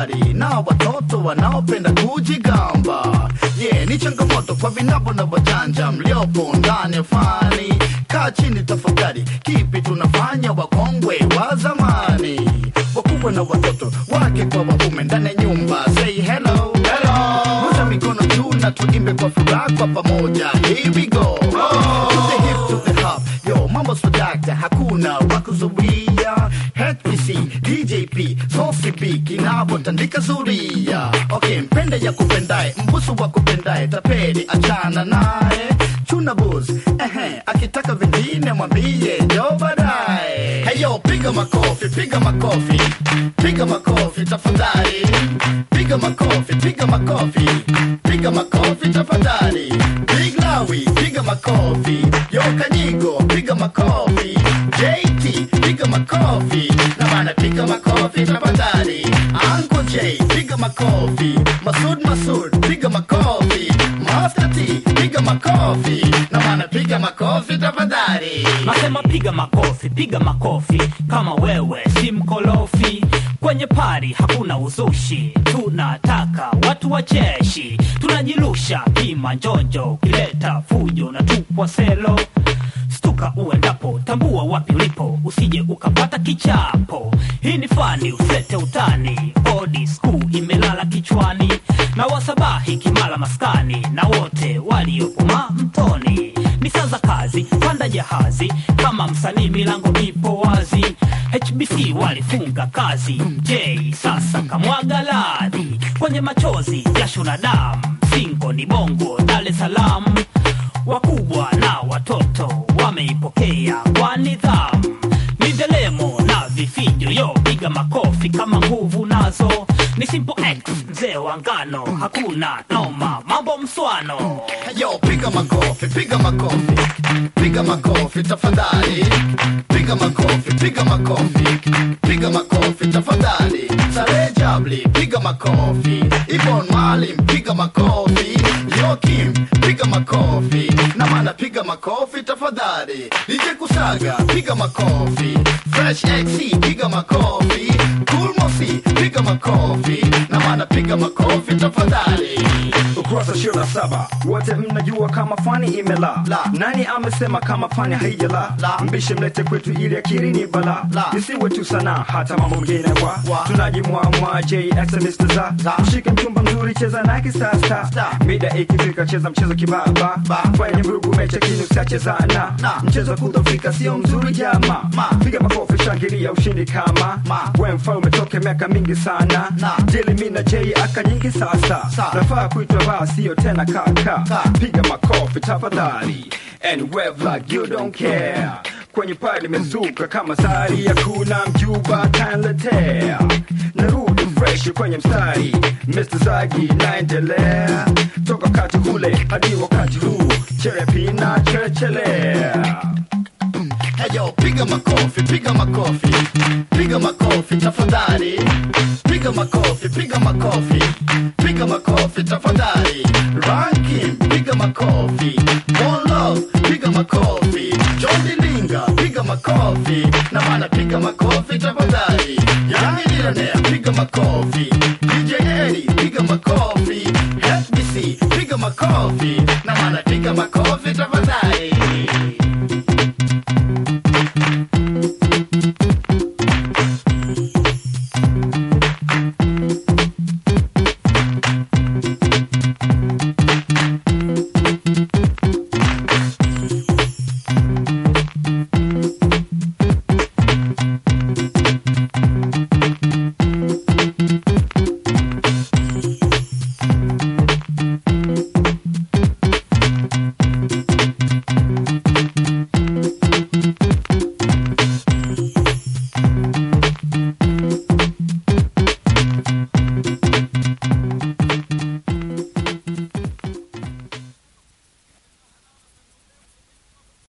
tafadhali na watoto wanaopenda kujigamba yeah, ni changamoto kwa vinabo na wajanja mliopo ndani ya fani kaa chini tafakari kipi tunafanya wakongwe wa zamani wakubwa na watoto wake kwa waume ndani ya nyumba say hello hello Rusha mikono juu na tuimbe kwa furaha kwa pamoja here we go to the hip to the hop yo mambo swadakta hakuna wakuzuia HPC DJP Sosip kinapotandika zuria okay mpende ya kupendae mbusu wa kupendae tapeli achana naye chuna bus ehe akitaka vingine mwambie jo baadaye heyo piga makofi piga makofi piga makofi tafadhali piga makofi piga makofi piga makofi tafadhali big lawi piga makofi yo kanyigo piga makofi jt piga makofi na maana piga makofi tafadhali anko j piga makofi masud masud piga makofi master t piga makofi na maana piga makofi tafadhali Nasema piga makofi, piga makofi kama wewe si mkolofi. Kwenye pari hakuna uzushi, tunataka watu wacheshi, tunajirusha kima njonjo, ukileta fujo na tupwa selo. Stuka uendapo, tambua wapi ulipo, usije ukapata kichapo. Hii ni fani, usete utani, odi skuu imelala kichwani, na wasabahi kimala maskani, na wote waliopo mtoni ni saa za kazi, panda jahazi kama msanii, milango ipo wazi. HBC walifunga kazi, J sasa kamwaga ladhi kwenye machozi, jasho na damu, singo ni bongo, Dar es Salaam. Wakubwa na watoto wameipokea kwa nidhamu, ni ndelemo na vifijo, yo piga makofi kama nguvu nazo ni Simple X, mzee wa ngano, hakuna noma, mambo mswano Yo, piga makofi, piga makofi, piga makofi tafadhali, piga makofi, piga makofi, piga makofi tafadhali. Sare Jabli, piga makofi, Ibon Malim, piga makofi, Yokim, piga makofi, na maana piga makofi tafadhali. DJ Kusaga, piga makofi, Fresh XC, piga makofi, Cool Mosi, piga makofi, na maana piga makofi tafadhali. ukurasa ishirini na saba wote mnajua kama fani imela La. nani amesema kama fani haijala La. mbishe mlete kwetu ili akiri ni bala La. isiwe tu sana hata mambo mengine wa, Wa. tunajimwamwa jxmr za Za. mshike mchumba mzuri cheza na kisasa Sta. mida ikifika cheza mchezo kibaba Ba. fanya vurugu mecha kinu siachezana Na. mchezo wa kudhofika sio mzuri jama Ma. piga makofi shangilia ushindi kama Ma. we mfalme toke miaka mingi sana Na. jeli mi na j aka nyingi sasa Sa. nafaa kuitwa baa sio tena kaka Ka. piga makofi tafadhali and wave like you don't care kwenye pale limezuka kama sari ya kuna mjuba kanletea narudi fresh kwenye mstari Mr. Zagi naendelea toka wakati ule hadi wakati huu cherepina cherechelea Heyo, piga makofi, piga makofi, piga makofi tafadhali, piga makofi, piga makofi, piga makofi tafadhali. Ranking, piga makofi, One Love, piga makofi, John Dilinga, piga makofi, na maana piga makofi tafadhali. Yani Millionaire, piga makofi, DJ Eddie, piga makofi, FBC, piga makofi, na maana piga makofi tafadhali.